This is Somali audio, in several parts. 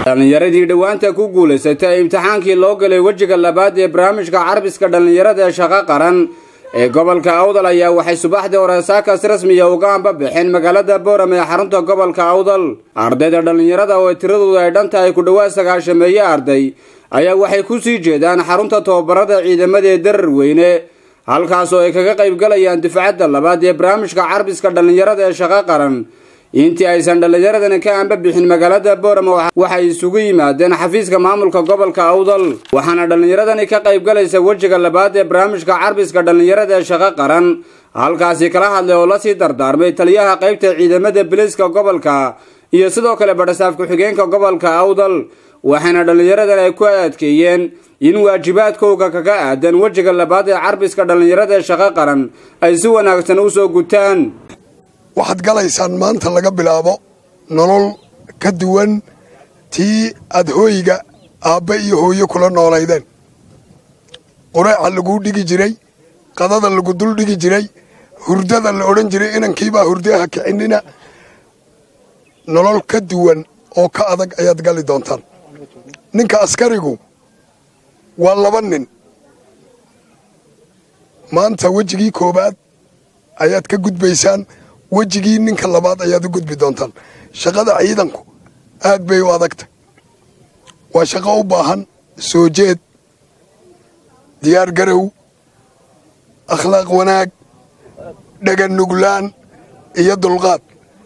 dhallinyaradii dhowaanta ku guulaysatay imtixaankii loo galay wejiga labaad ee barnaamijka carbiska dhallinyarada ee shaqo qaran ee gobolka awdal ayaa waxay subaxdii hore saakas rasmiya uga anbabaxeen magaalada boorame ee xarunta gobolka awdal ardayda dhallinyarada oo tiradooda ay dhan tahay ku dhowaad sagaashameeye arday ayaa waxay ku sii jeedaan xarunta tababarada ciidamada ee darar weyne halkaasoo ay kaga qayb galayaan difcadda labaad ee barnaamijka carbiska dhallinyarada ee shaqo qaran intii aysan dhallinyaradani ka anbabixin magaalada boorame waxay isugu yimaadeen xafiiska maamulka gobolka awdal waxaana dhallinyaradani ka qayb galaysa wejiga labaad ee barnaamijka carbiska dhallinyarada ee shaqo qaran halkaasi kala hadlay oo lasii dardaarmay taliyaha qaybta ciidamada biliiska gobolka iyo sidoo kale badhasaaf ku-xigeenka gobolka awdal waxaana dhallinyaradan ay ku adkeeyeen in waajibaadkooga kaga aadan wejiga labaad ee carbiska dhallinyarada ee shaqo qaran ay si wanaagsan u soo gutaan waxaad galaysaan maanta laga bilaabo nolol ka duwan tii aad hooyiga aabbe iyo hooyo kula noolaydeen qureeca laguu dhigi jiray qadada lagu dul dhigi jiray hurdada la odhan jiray inankiibaa hurdaha kicinina nolol ka duwan oo ka adag ayaad gali doontaan ninka askarigu waa laba nin maanta wejigii koowaad ayaad ka gudbaysaan wejigii ninka labaad ayaad u gudbi doontaan shaqada ciidanku aad bay u adagtay waa shaqo u baahan soo jeed diyaar garow akhlaaq wanaag dhaganuglaan iyo dulqaad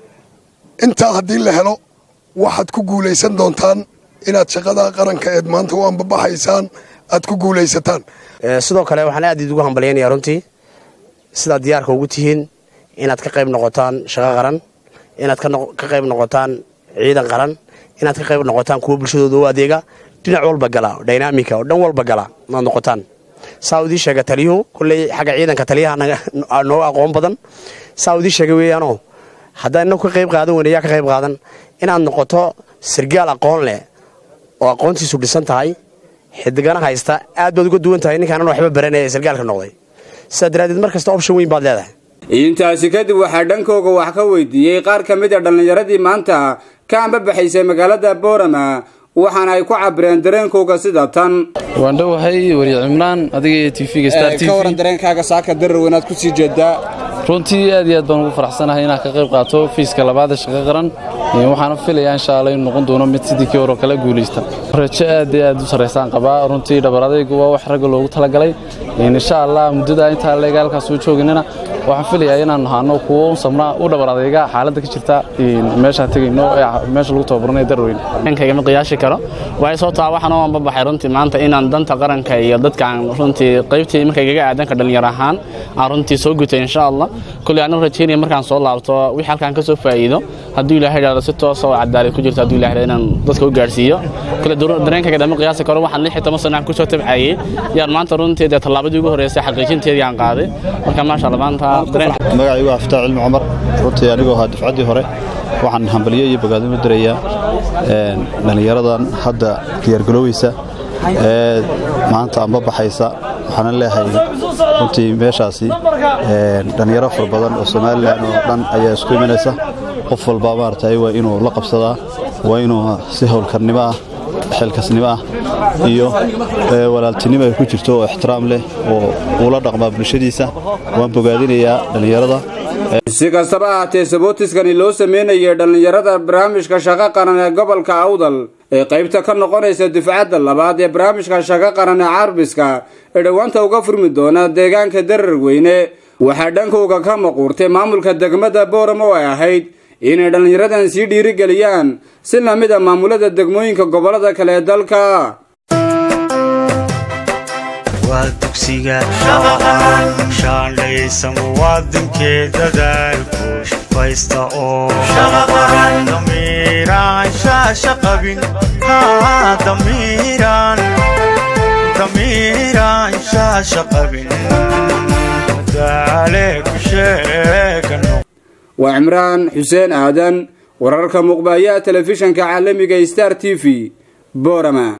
intaa haddii la helo waxaad ku guulaysan doontaan inaad shaqada qaranka eed maanta u anbabaxaysaan aad ku guulaysataan sidoo kale waxaan aad idugu hambalyaynaya runtii sidaad diyaarka ugu tihiin inaad ka qayb noqotaan shaqo qaran inaad ka qayb noqotaan ciidan qaran inaad ka qayb noqotaan kuwa bulshadooda u adeega dhinac walba gala dynamika oo dhan walba gala inaad noqotaan saa udii sheega taliyuhu kulley xagga ciidanka taliyaha nooga aqoon badan saa udii sheega weeyaanoo haddaan inagu ka qayb qaadan weyne yaa ka qayb qaadan inaad noqoto sirgaal aqoon leh oo aqoontiisu dhisan tahay xidigana haysta aad baad uga duwan tahay ninkaanan waxba baranaya ee sirgaalka noqday sidaa daraaddeed mar kasta option weyn baad leedahay intaasi kadib waxaa dhankooga wax ka weydiiyey qaar ka mid a dhallinyaradii maanta ka anbabaxaysay magaalada boorama waxaana ay ku cabireen dareenkooga sida tan waan dhowahay wariye cimraan adiga iyo tvga star t ka waran dareenkaaga saaka darar weynaad ku sii jeedaa runtii aad iyo aad baan ugu faraxsanahay inaan ka qayb qaato fiiska labaad ee shaqo qaran waxaana filayaa insha alla inuu noqon doono mid sidii kii horoo kale guulaysta rajo aad iyo aad u sarraysaan qabaa runtii dhabar adaygu waa wax ragga loogu talagalay insha allah muddada intaa leega halkaas u jooginana waxaan filayaa inaan ahaano kuwo samraa u dhabar adayga xaaladda ka jirta meeshaan tegayno meesha lagu tababarnay darweyn dhankayga ma qiyaasi karo waxay soo taa waxaan u anbabaxay runtii maanta inaan danta qaranka iyo dadkaan runtii qaybtii markaygaga aadanka dhallinyar ahaan aan runtii soo gutay insha allah kuley anu rajeynaya markaan soo laabto wixii halkaan ka soo faa'iido hadduu ilahay idhaahdo si toosa oo cadaalad ku jirto hadduu ilahay inaan dadka u gaarsiiyo kule dareenkayga dama qiyaasi karo waxaan lix iyo toban sano aan ku soo tabcayey yaan maanta runtii dee tallaabadii ugu horreysay xaqiijinteedii aan qaaday marka maasha allah maanta magacaygu waa fataax cilmi cumar runtii anigoo ahaa dufcaddii hore waxaan hambalyo iyo bogaadimo dirayaa dhallinyaradan hadda diyaargaloweysa ee maanta amba baxaysa waxaana leehay runtii meeshaasi dhallinyaro fara badan oo somalilan oo dhan ayaa isku imanaysa qof walba maaragtay waa inuu la qabsadaa waa inuu si howlkarnimo ah xilkasnimo ah iyo walaaltinimo ay ku jirto oo ixtiraam leh oo uula dhaqmaa bulshadiisa waan bogaadinayaa dhallinyarada si kastaba ahaatee sabootiskani loo sameynayay dhallinyarada barnaamijka shaqo qaran ee gobolka awdal ee qaybta ka noqonaysa difcadda labaad ee barnaamijka shaqo qaran ee carbiska ee dhowaanta uga furmi doona deegaanka darar weyne waxaa dhankooga ka maquurtay maamulka degmada booramo oo ay ahayd inay dhallinyaradan sii dhiirigeliyaan si lamid a maamulada degmooyinka gobollada kale ee dalka waa dugsiga shaandhaysa muwaadinkee dadaalku shaqaysta oo damiiraan shaasha qabin damiiraan shaasha qabin madaale ku sheegano waa cimraan xuseen aadan wararka muqbaayaha telefishanka caalamiga star t v boorama